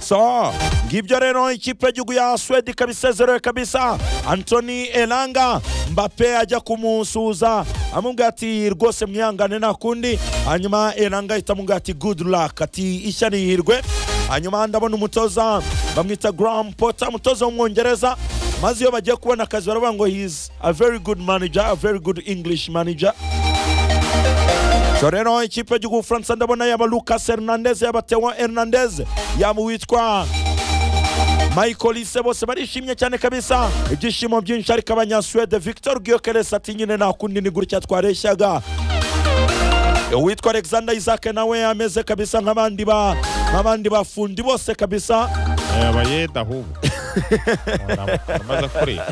So ngibyo rero ikipe y'igihugu ya Sweden ikaba isezerewe kabisa Anthony Elanga Mbappe ajya kumusuhuza amubwira ati rwose mwihangane nta kundi hanyuma Elanga ahita amubwira ati good luck ati ishya ni ihirwe hanyuma ndabona umutoza bamwita Graham Potter umutoza w'umwongereza maze iyo bagiye kubona akazi baravuga ngo he is a very good manager a very good English manager so rero ikipe y'igihugu Ubufaransa ndabona yaba Lucas Hernandez yaba Theo Hernandez yaba uwitwa Michael Ise bose barishimye cyane kabisa ibyishimo byinshi ariko abanyasuwede Victor Gyökeres ati nyine nta kundi ni gutya twareshyaga uwitwa Alexander Isaac nawe ameze kabisa nk'abandi ba nk'abandi bafundi bose kabisa yaba yeda ahubwo amaze kureba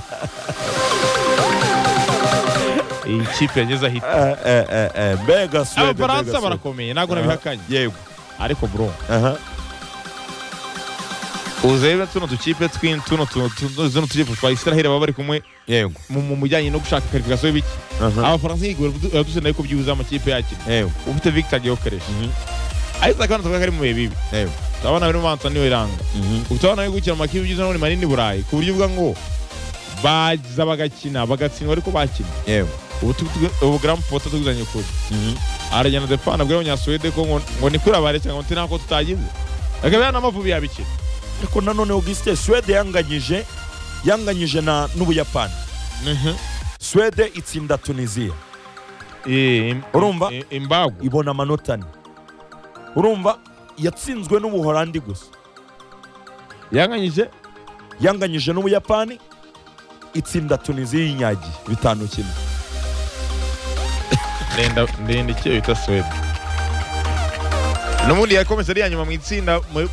iyi kipe yageze ahita Eh, eh, eh, eh, mbega Suwede abafaransa barakomeye ntabwo nabihakanye yego ariko bro aha uzebe tuno dukipe twin tuno tuno tuno tuno tukipe twa Israel baba bari kumwe yego mu mu bijyanye no gushaka kwalifikasiyo y'ibiki aha abafaransa yigwe duseneye ko byuza amakipe yakira yego ufite Victor Gyokeresh Mhm, ariko akabana tuvuga ko ari mu bihe bibi yego turabona bino bantu niwe iranga mhm, utabona yo gukina mu makipe byiza n'ubundi manini burayi ku buryo uvuga ngo baza bagakina bagatsindwa ariko bakina yego ubu tugu- ubu Graham Potter tuguzanye kure mhm, aragenda defana abwira abanyasuwede ko ngo ngo ni kure abaretse ngo ntinako tutagize akaba n'amavubi yabikina ariko nanone Auguste Suwede yanganyije yanganyije na n'Ubuyapani Suwede itsinda Tunisia Eh, im- Urumva? i- imbago ibona amanota ane urumva yatsinzwe n'ubuholandi gusa yanganyije yanganyije n'ubuyapani itsinda tunisiya y'inyagiye bitanu kimwe ndenda ndenda icyo bita suwede n'ubundi yakomeza ari iya nyuma mu itsinda mu-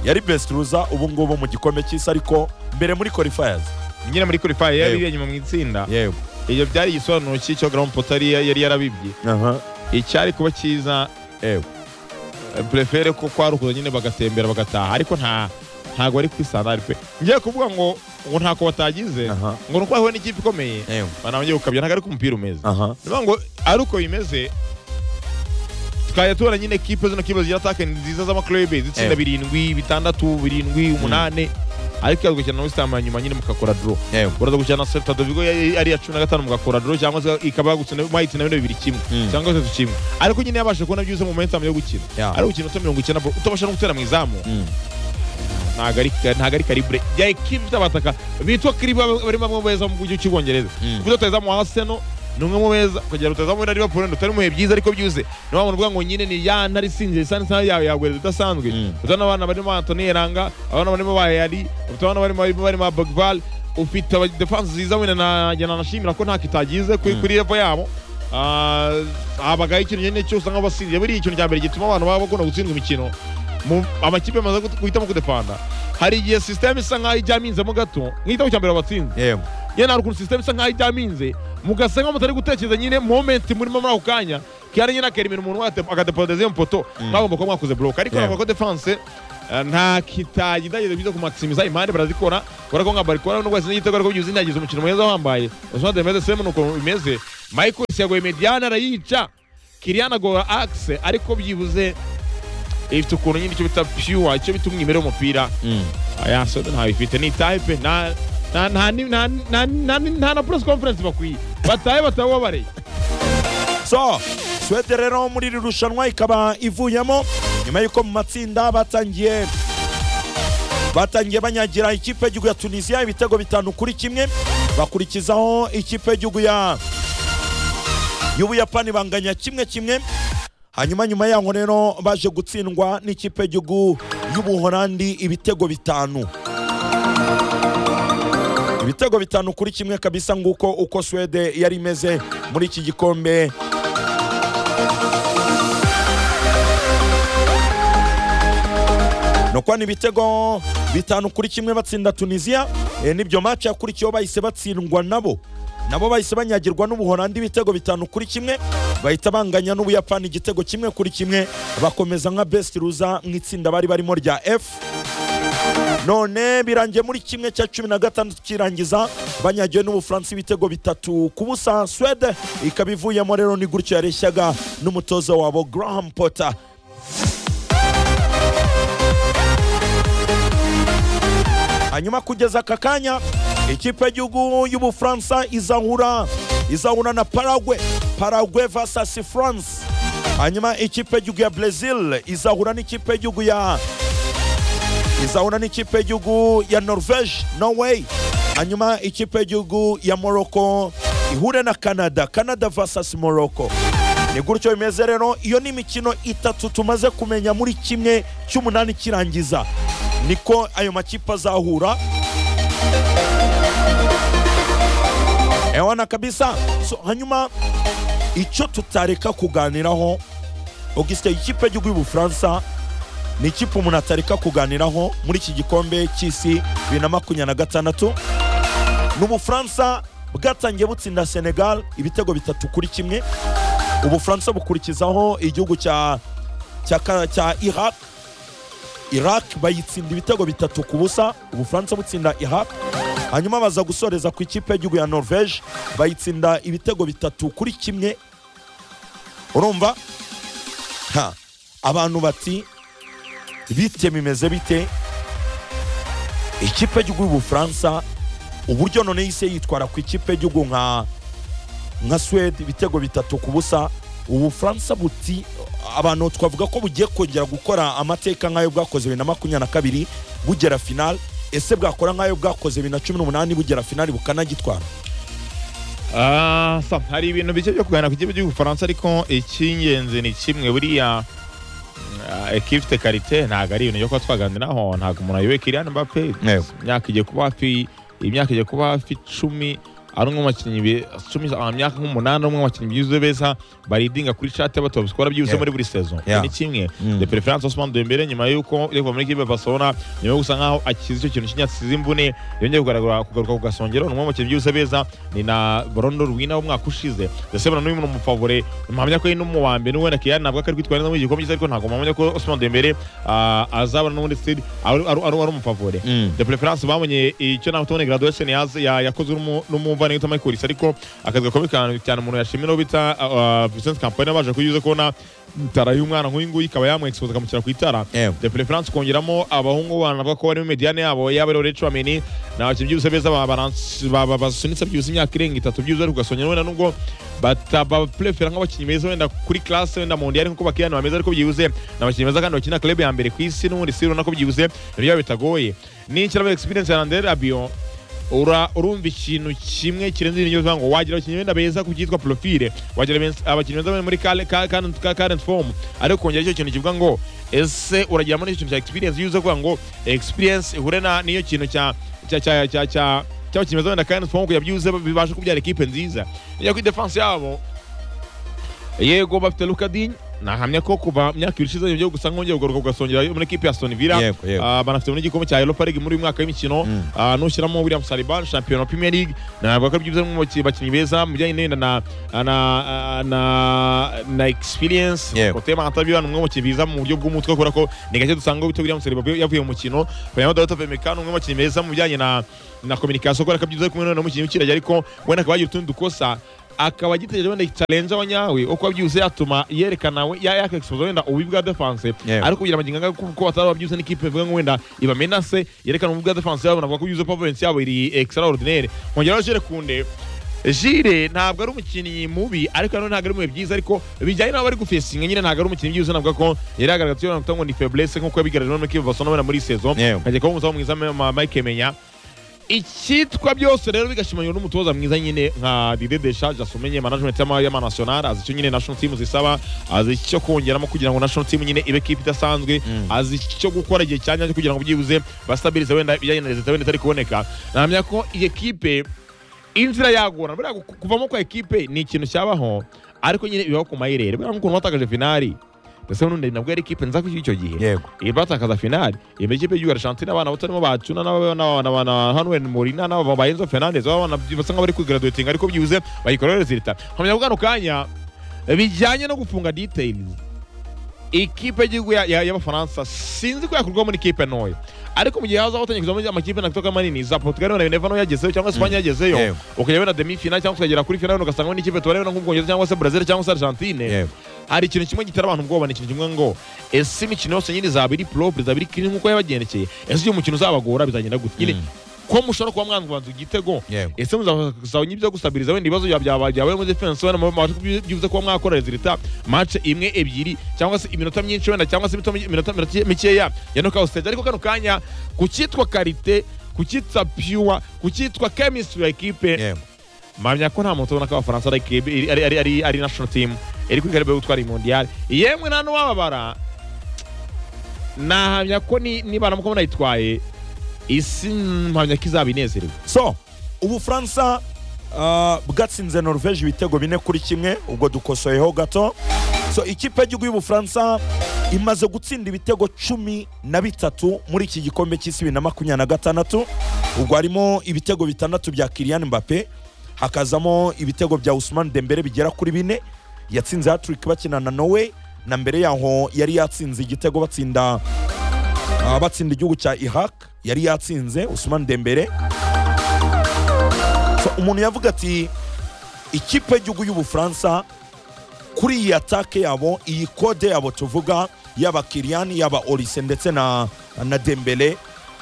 yari best ruza ubu ngubu mu gikombe cy'isi ariko mbere muri qualifiers nyine muri kurifayi yari Yego. iya nyuma mu itsinda yego ibyo byari igisobanuro cy'icyo Graham Potter yari yari yarabibye aha icyari kuba cyiza yego prefere ko kwarukuza nyine bagatembera bagataha ariko nta ntago ari kuri standard pe ngiye kuvuga ngo ngo ntako batagize aha ngo nuko hariho n'ikipe ikomeye yego banabanje gukabya ntago ariko umupira umeze aha niyo ngo ari uko bimeze tukajya tubona nyine kipe zino kipe zigira atake nziza z'amaklube zitsinda Ewe. birindwi bitandatu birindwi umunani ariko yaza gukina na wesitamu hanyuma nyine mugakora doro yego uraza gukina na seta dovigo yari ari iya cumi na gatanu mugakora doro cyangwa se ikaba yagutsinda mwayitsinda bino bibiri kimwe Mm. cyangwa gatatu kimwe ariko nyine yabasha kubona byuze mu momentamu yo gukina Yeah. ari gukina uto mirongo icyenda utabasha no gutera mu izamu Mm. ntago ari ntago ari karibure ya ekipe z'abataka bitwa kiribu bari bamwe mu beza mu gihugu cy'ubwongereza Mm. kuko rutazamu arsenal ni umwe mu beza kugira rutazamu na liverpool rutari mu bihe byiza ariko byuze niyo mpamvu uvuga ngo nyine ni ya ntari isinzira isa n'isaha yawe yagwereza udasanzwe Mm. utabona abana barimo antoni eranga abana barimo bayari utabona barimo barimo barimo bogval ufite abadefanse nziza wenda najya nanashimira ko ntako itagize kuri Mm. kuri levo yabo Ah, habagaho ikintu nyine cyose usanga basinzira buriya ikintu cya mbere gituma abantu baba bakunda gutsindwa imikino mu amakipe amaze gut- guhitamo kudefanda hari igihe sisiteme isa nk'aho ijyamo inzemo gato nk'igitabo cya mbere batsinze yego nyine hari ukuntu sisiteme isa nk'aho ijyamo inze mugasenga mutari gutekereza nyine momenti murimo muri ako kanya kandi nyine akera imirimo umuntu wate- agadepodeza iyo poto Mm. mwagomba kuba mwakoze buroke ariko Yeah. navuga ko defanse eh, nta kitagidageze byiza kumaximiza imande barazikora kubera ko nka barikora nubwo wasinze igitego ariko byuze inagize umukino mwiza wahambaye Osman Dembele semu ni ukuntu bimeze Michael yagoye Mediana arayica Kylian agora Axe ariko byibuze ifite ukuntu nyine icyo bita pure icyo bita umwimerere w'umupira Mm. aya soda ntawe ifite ni type nta nta nta ni- nta nta- nta nta na press conference bakwiye bataye bataye uwo bareye so Suwede rero muri iri rushanwa ikaba ivuyemo nyuma y'uko mu matsinda batangiye batangiye banyagira ikipe y'igihugu ya tunisiya ibitego bitanu kuri kimwe bakurikizaho ikipe y'igihugu ya y'ubuyapani banganya kimwe kimwe hanyuma nyuma yaho rero baje gutsindwa n'ikipe y'igihugu y'ubuholandi ibitego bitanu ibitego bitanu kuri kimwe kabisa nguko uko Suwede yari imeze muri iki gikombe nukwana ibitego bitanu kuri kimwe batsinda tunisiya e, nibyo maci yakurikiyeho bahise batsindwa nabo nabo bahise banyagirwa n'ubuholandi ibitego bitanu kuri kimwe bahita banganya n'ubuyapani igitego kimwe kuri kimwe bakomeza nka best ruza mu itsinda bari barimo rya f none birangiye muri kimwe cya cumi na gatandatu kirangiza banyagiwe n'ubufaransa ibitego bitatu ku busa swede ikaba ivuyemo rero ni gutyo yareshyaga n'umutoza wabo graham potter hanyuma kugeza aka kanya ikipe y'igihugu y'ubufaransa izahura izahura na paragwe paragwe vs france hanyuma ikipe y'igihugu ya brezil izahura n'ikipe y'igihugu ya izahura n'ikipe y'igihugu ya norvege norway hanyuma ikipe y'igihugu ya morocco ihure na canada canada vs morocco ni gutyo bimeze rero iyo ni imikino itatu tumaze kumenya muri kimwe cy'umunani kirangiza niko ayo makipe azahura ewana kabisa so, hanyuma icyo tutareka kuganiraho augustin ikipe y'igihugu y'ubufaransa ni ikipe umuntu atareka kuganiraho muri iki gikombe cy'isi bibiri na makumyabiri na gatandatu ni ubufaransa bwatangiye butsinda senegal ibitego bitatu kuri kimwe ubufaransa bukurikizaho igihugu cya cya Ka- cya iraq iraq bayitsinda ibitego bitatu ku busa ubufaransa butsinda iraq hanyuma baza gusoreza ku ikipe y'igihugu ya norvege bayitsinda ibitego bitatu kuri kimwe urumva Ha, abantu bati bite bimeze bite ikipe y'igihugu y'ubufaransa uburyo none yise yitwara ku ikipe y'igihugu nka nka suwede ibitego bitatu ku busa ubufaransa buti abantu twavuga ko bugiye kongera gukora amateka nk'ayo bwakoze bibiri na makumyabiri na kabiri bugera finali ese bwakora nk'ayo bwakoze bibiri na cumi n'umunani bugera finali bukanagitwara Ah, sa, hari ibintu bike byo kuganira ku kipe cy'ubufaransa ariko icy'ingenzi ni kimwe buriya ekifite karite ntabwo ari ibintu byo kuba twaganiraho ntabwo umuntu ayoboye Kylian Mbappe Yego. imyaka igiye kuba hafi imyaka igiye kuba hafi icumi ari umwe mu bakinnyi be- cumi ah, imyaka nk'umunani ari umwe mu bakinnyi byiza beza baridinga kuri cate batobisukora byihuse Yeah. muri buri sezo Yeah. ni kimwe Mm. de preference Ousmane Dembele nyuma yuko yavuye muri kipe ya Barcelona nyuma yo gusa nkaho akize icyo kintu cy'inyatsi imvune yongeye kugaragara kugaruka ku gasongero ni umwe mu bakinnyi byiza beza ni na Ballon d'Or wina w'umwaka ushize ndetse bano n'uyu mu favore mpamya ko ari n'umuwambe n'uwenda Kylian ntabwo ari kwitwara neza muri iki gikombe cy'isi ariko ntabwo mpamya ko Ousmane Dembele ah, azabona n'ubundi still ari ari ari ari umufavore de preference babonye icyo nawe tubonye graduation yaze- ya- yakozwe n'umu- n'umuvandimwe witwa Michael Olise, ariko akazi gakomeye cyane- cyane umuntu yashimira uwo bita ah, ah, Vincent Kompany baje kuyuze kubona itara y'umwana nk'uyu nguyu ikaba yamwexpose akamushyira ku itara Ewe. de preference kongeramo abahungu bana bavuga ko barimo mediane yabo yaba ari Orech Wameni ni abakinnyi byihuse beza ba- baransi- ba- ba- basunitse byihuse imyaka irenga itatu byihuse ariko ugasongera wenda nubwo batabaprefera nk'abakinnyi beza wenda kuri classe wenda mu ndiyari nkuko bakiyana bameze ariko byihuse ni abakinnyi beza kandi bakina club ya mbere ku isi n'ubundi si urabona ko byihuse nibyo bitagoye n'ikirabo experience ya Andre Rabiot ura urumva ikintu kimwe kirenze ibintu byose ngo wagira abakinnyi benda beza ku byitwa profile wagira benz- abakinnyi beza muri kale- ka- current ka- current form ariko kongera icyo kintu kivuga ngo ese uragiramo n'icyo kintu cya experience yuze kuvuga ngo experience ihure na n'iyo kintu cya cya cya cya cya cy'abakinnyi beza wenda current form kugira byuze bibashe kubyara ekipe nziza iyo kuri defense yabo yego bafite lukadin nahamya ko kuva mu myaka ibiri ishize yongeye gusa nkongeye kugaruka ugasongera muri ekipe ya Aston Villa Yego, yego. Ah, banafite n'igikombe cya Europa League muri uyu mwaka w'imikino Mm. Ah, nushyiramo William Saliba shampiyona wa Premier League navuga ko byiza mu baki- bakinnyi beza mu bijyanye n'enda na na na na experience Yego. Kote Mantabio ni umwe mu bakinnyi biza mu buryo bw'umutwe kubera ko ni gake dusanga witwa William Saliba yavuye mu mukino Fernando Dato Femeka ni umwe mu bakinnyi beza mu bijyanye na na communication kubera ko byiza kumwe n'umukinnyi ukirajya ariko wenda akaba yagira utundi dukosa akaba agitegereje wenda challenge abanyawe uko byihuse yatuma yerekana we ya yakexpose wenda ububi bwa defense Yego. ariko kugira magingo anga kuko bataba babyuze n'ikipe ivuga ngo wenda ibamenase yerekana ububi bwa defense yabo navuga ko byuze performance yabo iri extraordinaire nkongeraho jere kunde Jire ntabwo ari umukinnyi mubi ariko nanone ntabwo ari mubihe byiza ariko bijyanye n'abo bari gufesinga nyine ntabwo ari umukinnni byiza navuga ko yari yagaragaza ko yanavuga ngo ni faiblesse nk'uko yabigaragaje none kivu basona wenda muri saison Yewe. nkajya kuba umuzamu mwiza ma- Mike Menya icyitwa byose rero bigashimanywa n'umutoza mwiza nyine nka Didier Deschamps asumenye management y'ama- y'amanasiyonari azi icyo nyine national team zisaba azi icyo kongeramo kugira ngo national team nyine ibe kipe idasanzwe Mm. azi icyo gukora igihe cya nyacyo kugira ngo byibuze basitabilize wenda ibijyanye na rezita wenda itari kuboneka nahamya ko iyi kipe inzira yagorana buriya gu- kuvamo kwa ekipe ni ikintu cyabaho ariko nyine bibaho ku mayirere buriya nk'ukuntu batakaje finali ndetse n'undi nabwo yari ikipe nza kuri icyo gihe yego iyi batakaza finali iyi ikipe y'igihugu arashanti n'abana batarimo bacuna n'abana hanuel murina n'aba ba enzo fernandez abana basa nk'abari kwigaraduwetinga ariko byibuze bayikorera rezilita nkamenya ko kano kanya bijyanye no gufunga details ikipe y'igihugu ya- ya- y'abafaransa sinzi ko yakurwa muri ikipe ntoya ariko mu gihe hazaho utangiye kuzamo amakipe natoka manini za portugal wenda bineva nayo yagezeyo cyangwa espanye yagezeyo Yego. ukajya wenda demi final cyangwa ukagera kuri final wenda ugasanga n'ikipe tubareba nk'ubwongereza cyangwa se brazil cyangwa se argentine yego hari ikintu kimwe gitera abantu ubwoba ni ikintu kimwe ngo ese imikino yose nyine izaba iri propre izaba iri clean nk'uko yabagendekeye ese uyu mukino uzabagora bizagenda gute nyine ko mushobora kuba mwanzwanza igitego Yego. ese muzazanye ibyo gusabiriza wenda ibibazo bya- bya- byabaye muri defense wenda mubashe kubyibuza kuba mwakora rezilita match imwe ebyiri cyangwa se iminota myinshi wenda cyangwa se imito- iminota minota mikeya ya knockout stage ariko kano kanya ku cyitwa karite ku cyitwa pure ku cyitwa chemistry ya equipe yego mpamya ko nta muntu ubona ko abafaransa ari equipe- ari- ari ari- ari- ari national team iri kuri karibu yo gutwara iyi mondial yemwe nta n'uwababara nahamya ko ni- niba naramuka munayitwaye isi mpamya ko izaba inezerewe so ubufaransa ah, bwatsinze norvege ibitego bine kuri kimwe ubwo dukosoyeho gato so ikipe y'igihugu y'ubufaransa imaze gutsinda ibitego cumi na bitatu muri iki gikombe cy'isi bibiri na makumyabiri na gatandatu ubwo harimo ibitego bitandatu bya Kylian Mbappe hakazamo ibitego bya Ousmane Dembele bigera kuri bine yatsinze hat-trick bakina na Norway na mbere yaho yari yatsinze igitego batsinda ah, batsinda igihugu cya Iraq yari yatsinze Ousmane Dembele So, umuntu yavuga ati ikipe y'igihugu y'ubufaransa kuri iyi atake yabo iyi kode yabo tuvuga yaba Kylian yaba Olise ndetse na, na Dembele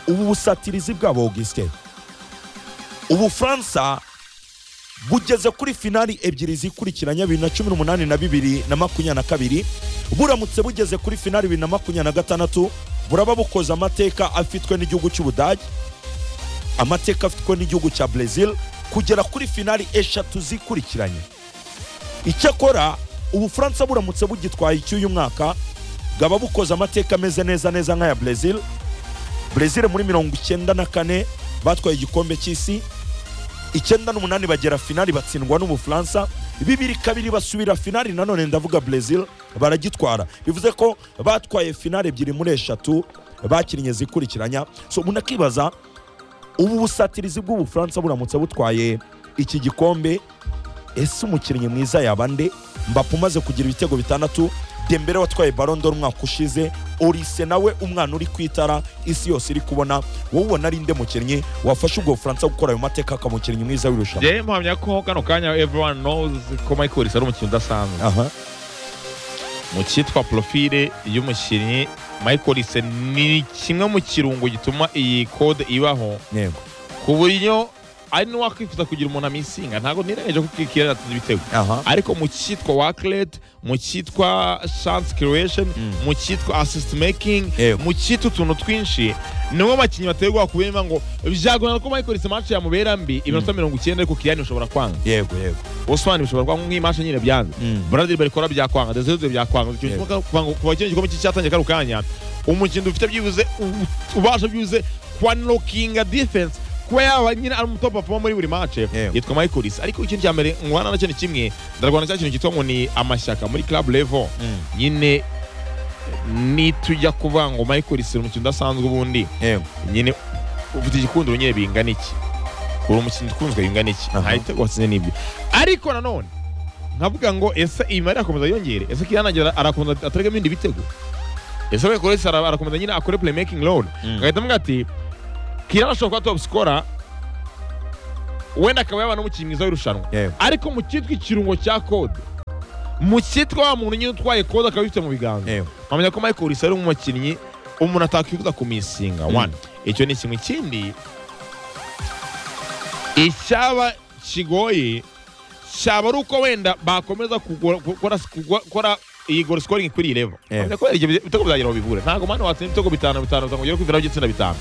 ubu busatirizi bwabo Augustin ubufaransa bugeze kuri finali ebyiri zikurikiranye bibiri na cumi n'umunani na bibiri na makumyabiri na kabiri buramutse bugeze kuri finali bibiri na makumyabiri na gatandatu buraba bukoze amateka afitwe n'igihugu cy'ubudage amateka afitwe n'igihugu cya Brazil kugera kuri finali eshatu zikurikiranye icyakora ubufaransa buramutse bugitwaye icy'uyu mwaka bwaba bukoze amateka ameze neza neza nk'aya Brazil Brazil muri mirongo icyenda na kane batwaye igikombe cy'isi icyenda n'umunani bagera finali batsindwa n'ubufaransa bibiri kabiri basubira finali nanone ndavuga Brazil baragitwara bivuze ko batwaye finali ebyiri muri eshatu bakinnye zikurikiranya so umuntu akibaza ubu busatirizi bw'ubufaransa buramutse butwaye iki gikombe ese umukinnyi mwiza yaba nde mbapo umaze kugira ibitego bitandatu dembere watwaye barondo umwaka ushize orise nawe umwana uri ku itara isi yose iri kubona wowe ubona ari nde mukinnyi wafasha ubwo bufaransa gukora ayo mateka akaba umukinnyi mwiza w'irushanwa njyewe mpamya ko kano kanya everyone knows ko Michael Olise ari umukinnyi udasanzwe aha mu cyitwa profile y'umukinnyi Michael Olise ni kimwe mu kirungo gituma iyi kode ibaho yego ku buryo ari n'uwakwifuza kugira umuntu amisinga ntabwo nirengeje ko kikira yatsinze ibitego aha ariko mu cyitwa worklet mu cyitwa chance creation Mm. mu cyitwa assist making Yego. mu cyitwa utuntu twinshi niwo bakinnyi bateye ubwoba ku bindi ngo byagorana ko Michael Olise match yamubera mbi iminota mirongo icyenda ariko Kylian ushobora kwanga yego yego Osman bishobora kuba nk'imashe nyine byanze Mm. Brazil barikora byakwanga Desiré byakwanga icyo Yego. kivuga kwanga kuva kino gikombe cyatangiye kano kanya umukino ufite byibuze u- ubasha byibuze kwa knocking defense kuba yaba nyine ari umutop performer muri buri match Yego. yitwa Michael Olise ariko ikintu cya mbere ngwana na cyo ni kimwe ndarwana cya kintu cyitwa ngo ni amashyaka muri club level Mm. nyine nitujya kuvuga ngo Michael Olise ni umukino udasanzwe ubundi yego nyine ufite igikundiro nyine bingana iki uri umukinnyi ukunzwe bingana iki Aha. nta gitego watsinze n'ibyo ariko nanone nkavuga ngo ese iyi mari arakomeza yongere ese Kylian agira arakomeza atarega ibindi bitego ese we Kolesi ara- arakomeza nyine akore playmaking role Mm. ngahita mvuga ati Kylian ashobora kuba top scorer wenda akaba yaba n'umukinnyi mwiza w'irushanwa yego ariko mu cyitwa ikirungo cya kode mu cyitwa wa muntu nyine utwaye kode akaba abifite mu biganza yego mpamya ko Michael Olise ari umukinnyi umuntu atakwifuza kumisinga Mm. one icyo ni kimwe ikindi icyaba kigoye cyaba ari uko wenda bakomeza kugora- gukora kugwa- gukora iyi goal scoring kuri iyi level Yeah. Mpamya ko hari igihe ibitego byagera aho bivura ntabwo mwana watsinda ibitego bitanu bitanu bitanu ugera kwivira ugitsinda bitanu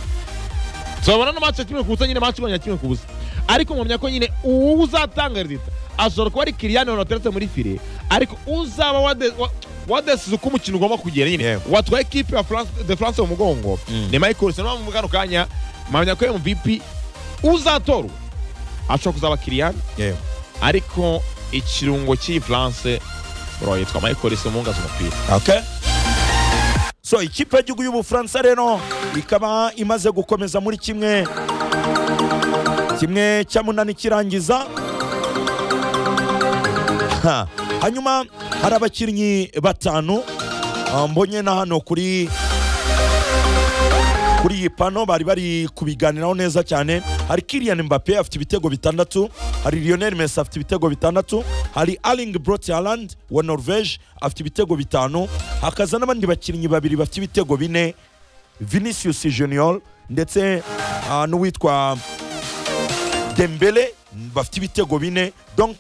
tuzabona no match ya kimwe ku busa nyine match igabanya kimwe ku busa ariko mpamya ko nyine uwo uzatanga rezita ashobora kuba ari Kylian Mbappe wateretse muri file ariko uzaba wade- wa- wadesize uko umukino ugomba kugera nyine Yego. watwaye ekipe ya France- de France mu mugongo Mm. ni Michael Olise niyo mpamvu kano kanya mpamya ko MVP uzatorwa ashobora kuzaba Kylian yego ariko ikirungo cy'iyi France bro yitwa Michael Olise umungaza umupira Okay. So ikipe y'igihugu y'Ubufaransa rero ikaba imaze gukomeza muri kimwe kimwe cya munani kirangiza Ha. hanyuma hari abakinnyi batanu Ah, mbonye na hano kuri kuri iyi pano bari bari kubiganiraho neza cyane hari Kylian Mbappe afite ibitego bitandatu hari Lionel Messi afite ibitego bitandatu hari Erling Brot Haaland wa Norvège afite ibitego bitanu hakaza n'abandi bakinnyi babiri bafite ibitego bine Vinicius Junior ndetse ah, n'uwitwa Dembele bafite ibitego bine donc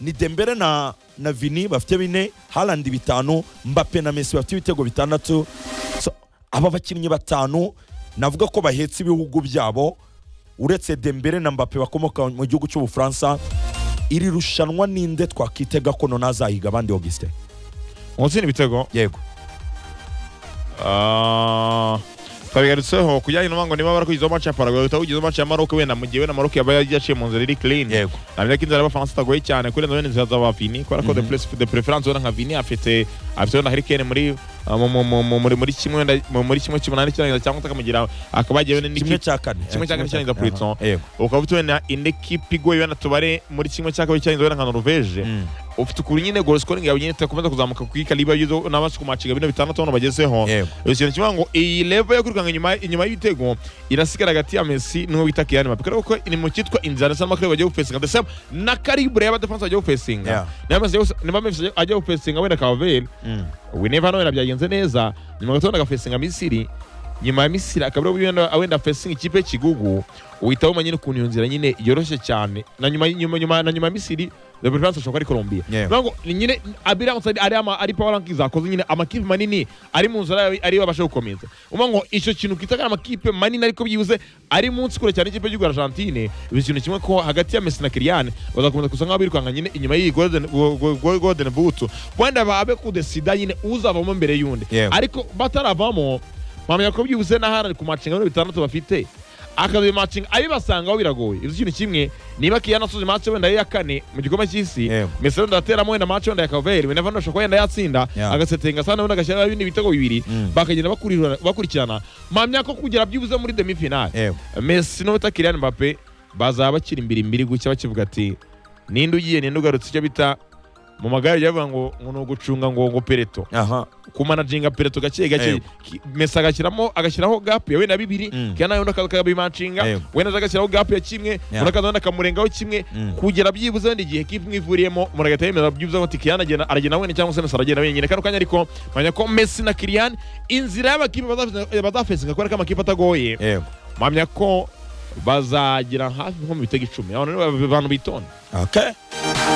ni Dembele na na Vini bafite bine Haaland bitanu Mbappe na Messi bafite ibitego bitandatu so, aba bakinnyi batanu navuga ko bahetse ibihugu byabo uretse Dembele na Mbappe bakomoka mu gihugu cy'Ubufaransa iri rushanwa ninde twakitega ko none azahiga abandi Augustin unsina ibitego yego Ah, twabigarutseho kujyanye n'ubango niba barakwigizaho match ya Paraguay uhita wigizaho match ya Maroc wenda mu gihe wenda Maroc yaba yagiye mu nzira iri clean yego namenye ko inzara y'abafaransa itagoye cyane kurenza wenda inzira z'aba Vini kubera ko de Mhm. plus- de preference wenda nka Vini afite afite wenda Harry Kane muri ah, mu- mu- mu- mu- muri muri kimwe wenda mu- muri kimwe cy'umunani cy'irangiza cyangwa akamugira akaba yagiye wenda kimwe n'ikipe cya kane kimwe cya kane cy'irangiza Pulitzer. Aha, yego ukaba ufite wenda indi kipe igoye wenda tubare muri kimwe cya kabiri cy'irangiza wenda nka Norvège Mm, ufite ukuntu nyine goal scoring yawe nyine itakomeza kuzamuka ku ikariba y'ibyo n'abasha kumacinga bino bitandatu hano bagezeho yego ikintu kivuga ngo iyi level yo kwirukanka inyuma inyuma y'ibitego irasigara hagati ya Messi n'uwo bita Kylian Mbappe kuko ni mu cyitwa inzira ndetse n'amakureba bagiye gupesinga ndetse na karibre y'abadefense bagiye gupesinga Yeah. niba Messi agiye gu- niba Messi agiye gupesinga wenda Kaveri Mm, we never know wenda byagenze neza nyuma gato wenda agapesinga Misiri nyuma ya Misiri akabura wenda wenda fesinga ikipe y'ikigugu uhita wumenya nyine ukuntu iyo nzira nyine yoroshye cyane na nyuma nyuma nyuma na nyuma ya Misiri The Preference ashobora kuba ari Colombia Yeah. Bivuga ngo ni nyine abirance ari ari ama ari power rankings akoze nyine amakipe manini ari mu nzira yawe ari babasha gukomeza umva ngo icyo kintu kitaka amakipe manini ariko byibuze ari munsi kure cyane ikipe y'u Argentine ibi kintu kimwe ko hagati ya Messi na Kylian bazakomeza gusa nk'aho birukanka nyine inyuma y'iyi golden go- go- go- golden boot wenda babe kudesida nyine uzavamo mbere y'undi Yeah. ariko bataravamo mpamya ko byibuze n'ahari ku macinga bitandatu bafite akazi macinga abibasangaho biragoye ibyo kintu kimwe niba Kylian asoje match wenda ya kane mu gikombe cy'isi Yeah. Messi wenda ateramo wenda match wenda ya Caveri wenda vandu ashobora wenda yatsinda Yeah. agasetinga sana wenda agashyira ibindi bitego bibiri Mm. bakagenda bakurira- bakurikirana mpamya ko kugera byibuze muri demi final yego Messi n'uwita Kylian Mbappe bazaba bakiri imbiri imbiri gutya bakivuga ati ninde ugiye ninde ugarutse icyo bita mu magare yavuga ngo ngo ni ugucunga ngo ngo pereto aha kumanajinga pereto gake Yego. gake Ki- Messi agashyiramo agashyiraho gap ya wenda bibiri Mm. Kylian nawe undi akabimacinga Yego. wenda aza agashyiraho gap ya kimwe Yeah. undi akaza wenda akamurengaho kimwe Mm. kugera byibuze wenda igihe kipe imwe ivuriyemo muragahita yemera byibuze ngo Kylian agenda aragenda wenyine cyangwa se Messi aragenda wenyine kano kanya ariko mpamya ko Messi na Kylian inzira y'abakipe bazafesinga- bazafesinga kubera ko amakipe atagoye yego mpamya ko bazagira hafi nko mu bitego icumi abantu abantu bitonda okay